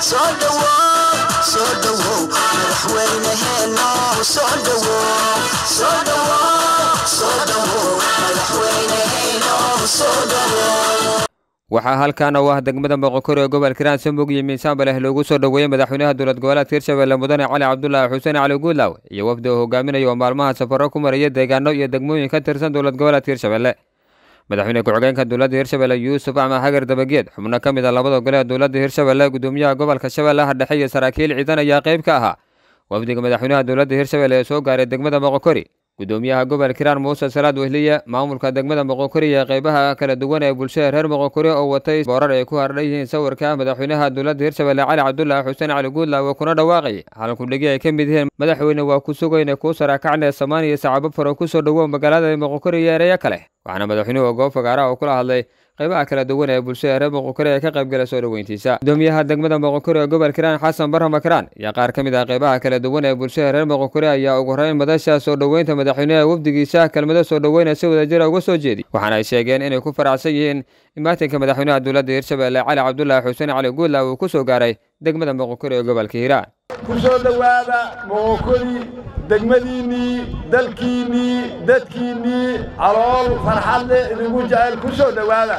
soo dhawow soo dhawow madaxweyneheeno soo dhawow soo dhawow soo dhawow madaxweyneheeno soo dhawow waxaa halkan oo ah degmada moqokori ee gobolka hiiraan samog iyo miisaanba leh loogu soo dhoweeyey madaxweynaha dowlad goboleedka hirshabelle mudane cali cabdulaahi xuseen cali guudlaaw iyo wafdi uu hogaaminaya oo maalmaha safaro ku maraya deegaano iyo degmooyin ka tirsan dowlad goboleedka hirshabelle madaxweyne ku-xigeenka dowladda hirshabelle yuusuf axmed xagar dabageed xubno ka mid a labada gole ee dowladda hirshabelle gudoomiyaha gobolka shabeellaha dhexe iyo saraakiil ciidan ayaa qayb ka ahaa wafdiga madaxweynaha dowladda hirshabelle ee soo gaaray degmada moqokori gudoomiyaha gobolka hiiraan muuse salaad wehliye maamulka degmada moqokori iyo qaybaha kala duwan ee bulshada reer moqokori oo watay boorar ay ku hardhan yihiin sawirka madaxweynaha dowladda hirshabelle cali cabdulaahi xuseen cali guudlaawe kuna dhawaaqay halkudhigi ay ka mid yihiin madaxweyne waa ku sugayna kuu sarakacne samaan iyo sacabo faro kusoo dhowow magaalada moqokori iyo ereyo kale waxaana madaxweynuhu goob fagaaraha uu kula hadlay qaybaha kala duwan ee bulshada reer moqokori ee ka qaybgala soo dhoweyntiisa gudoomiyaha degmada moqokori ee gobolka hiiraan xasan barra makaraan iyo qaar ka mid ah qaybaha kala duwan ee bulshada reer moqokori ayaa ugu horeyn madasha soo dhoweynta madaxweynaha wafdigiisa kelmado soo dhoweyna si wadajira uga soo jeedi waxaana ay sheegeen inay ku faraxsan yihiin imaatinka madaxweynaha dowladda hirshabelle cali cabdulaahi xuseen cali guudlaaw uu ku soo gaaray degmada moqokori ee gobolka hiiraan ku soo dhowaada moqokori degmadiinnii dalkiinnii dadkiinnii calool farxadle idinku jecel ku soo dhowaada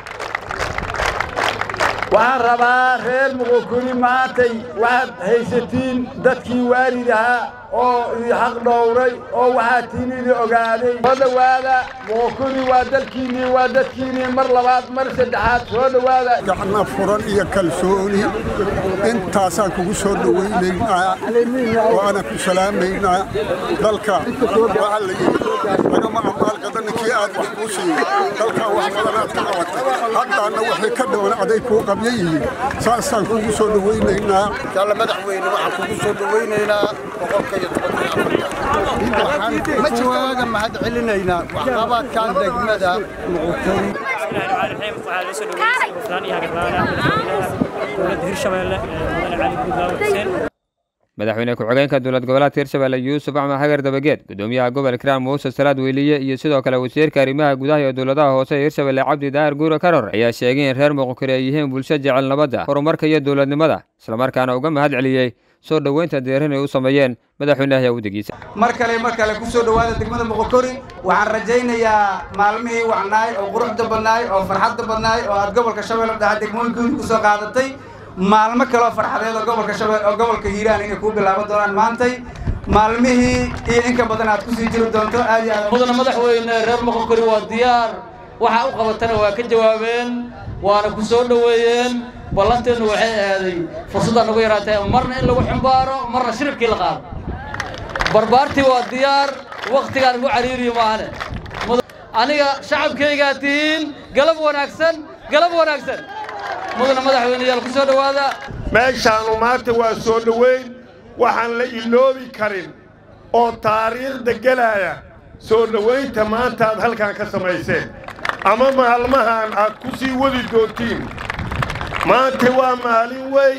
waxaan rabaa reer moqokori maantay waxaad haysatiin dadkii waalid ahaa oo idi xaq dhowray oo waxaa tiin idi ogaaday soo dhowaada moqokori waa dalkiinnii waa dadkiinnii mar labaad mar saddexaad soo dhowaada gacna furan iyo kalsooni intaasaan kugu soo dhowaynaynaa waana ku salaamaynaa dalka waxaa la yidhi lagama amaalgada ninkii aad wax kuu siiyo dalkaa wax badanaad ka qabatay haddaanna waxay ka dhawan aday kuu qabya yihiin saasaan kugu soo dhowaynaynaa inshaalla madaxweyne waxaan kugu soo dhowaynaynaa boqolka iyo tobanka waxaan kuwaaga mahad celinaynaa waxqabadkan degmada muqutay waxaa la soo dhaweeyey hufnaan iyo hagardaan dowladda hirshabelle mudane cali guudlaawe xuseen madaxweyne ku-xigeenka dowlad goboleedka hirshabelle yuusuf axmed xagar dabageed gudoomiyaha gobolka hiiraan muuse salaad weyliye iyo sidoo kale wasiirka arrimaha gudaha iyo dowladaha hoose ee hirshabelle cabdi daahir guure karor ayaa sheegay in reer moqokori ay yihiin bulsho jecel nabadda horumarka iyo dowladnimada islamarkaana uga mahad celiyey soo dhoweynta deerin ay u sameeyeen madaxweynaha wafdigiisa mar kale mar kale ku soo dhowaada degmada moqokori waxaan rajaynayaa maalmihii wacnaay oo quruxda badnaay oo farxadda badnaay oo aad gobolka shabeelle dhaxa degmooyinkoodi ku soo qaadatay maalmo kaloo farxadeed oo gobolka shabeelle oo gobolka hiiraan inay kuu bilaaban doonaan maantay maalmihii iyo inka badan aad kusii jiri doonto aad iyo aad mudana madaxweyne reer moqokori waa diyaar waxa u qabatana waa ka jawaabeen waana ku soo dhoweeyeen ballanteennu waxay aaday fursaddaa nagu yaraatay marna in lagu xumbaaro marna shiribkii la qaado barbaartii waa diyaar wakhtigaan igu cariiriyo maahane aniga shacabkaygaa tihiin galab wanaagsan galab wanaagsan mudana madaxweyneyaal ku soo dhowaada meeshaannu maanta waa soo dhoweyn waxaan la iloobi karin oo taariikhda gelaya soo dhowaynta maanta aad halkan ka samayseen ama maalmahan aad ku sii wadi doontiin maanta waa maalin wey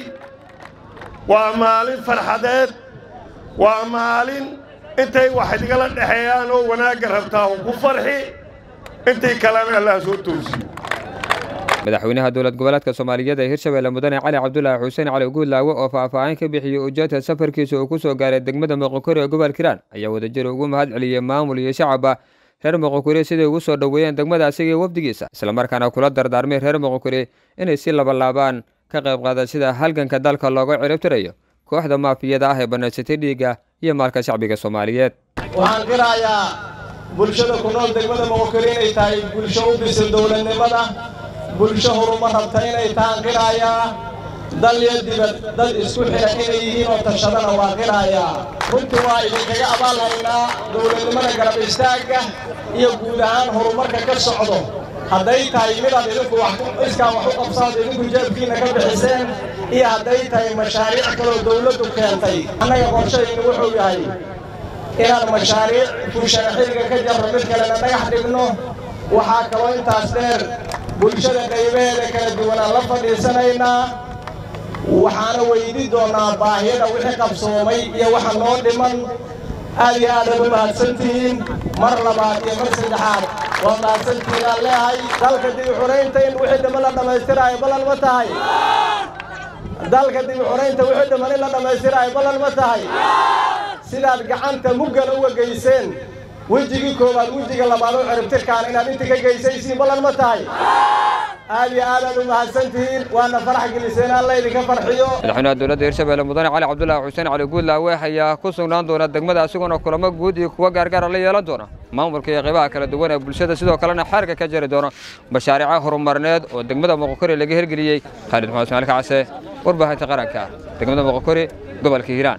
waa maalin farxadeed waa maalin intay wax igala dhexeeyaan oo wanaagga rabtaa ku farxi intay kalena allah soo toosiyo madaxweynaha dowlad goboleedka soomaaliyeed ee hirshabelle mudane cali cabdulaahi xuseen cali guudlaawe oo faahfaahin ka bixiyey ujeedka safarkiisa uu ku soo gaaray degmada moqokori ee gobolka hiiraan ayaa wadajir ugu mahad celiyey maamul iyo shacabba reer moqokori siday ugu soo dhoweeyeen degmada asiga iyo wafdigiisa islamarkaana kula dardaarmay reer moqokori inay si labalaabaan ka qayb qaadaan sida halganka dalka looga ciribtirayo kooxda maafiyada ah ee banaysatay dhiigga iyo maalka shacbiga soomaaliyeed waxaan qirayaa bulshada ku nool degmada moqokori inay tahay bulsho u bisil dowladnimada bulsho horumar rabta inay tahaan qirayaa dal iyo dibad dad isku xidha inay yihiin oo tashadana waa qirayaa runtii waa idinkaga abaalhaynaa dowladnimada garab istaagga iyo guud ahaan horumarka ka socdo hadday tahay midaad idinku iskaan wax u qabsaad idinku jeebkiinna ka bixiseen iyo hadday tahay mashaariic kaloo dowladdu keentay annaga qorshaynu wuxuu yahay inaan mashaariic fushana xilliga ka jarro mid kalena dhagax dhigno waxaa kaloo intaas dheer bulshada qaybaheeda kala duwanaan la fadhiisanaynaa waxaana weydi doonnaa baahiyada wixii qabsoomay iyo waxa noo dhiman aad iyo aadaad u mahadsantihiin mar labaad iyo mar saddexaad waa mahadsantihiin aan leehay dalka dib u xuraynta in wixii dhama la dhammaystiraayo ballan ma tahay dalka dib u xoraynta wixii dhiman in la dhammaystirayo ballan ma tahay sidaad gacanta muggan uga geyseen wejigii koowaad wejiga labaad oo ciribtirkaan inaad inta ka geysaysiin ballan ma tahay aad iyo aadaad u mahadsantihiin waana farax geliseen alla idinka farxiyo madaxweynaha dowladda hirshabelle mudane cali cabdulaahi xuseen cali guudlaawe ayaa ku sugnaan doona degmada isagoona kulamo guud iyo kuwa gaargaara la yeelan doona maamulka iyo qaybaha kala duwan ee bulshada sidoo kalena xeerka ka jari doona mashaariica horumarineed oo degmada moqokori laga hirgeliyey khaalid maxamed ismaail kacase warbaahinta qaranka degmada moqokori gobolka hiiraan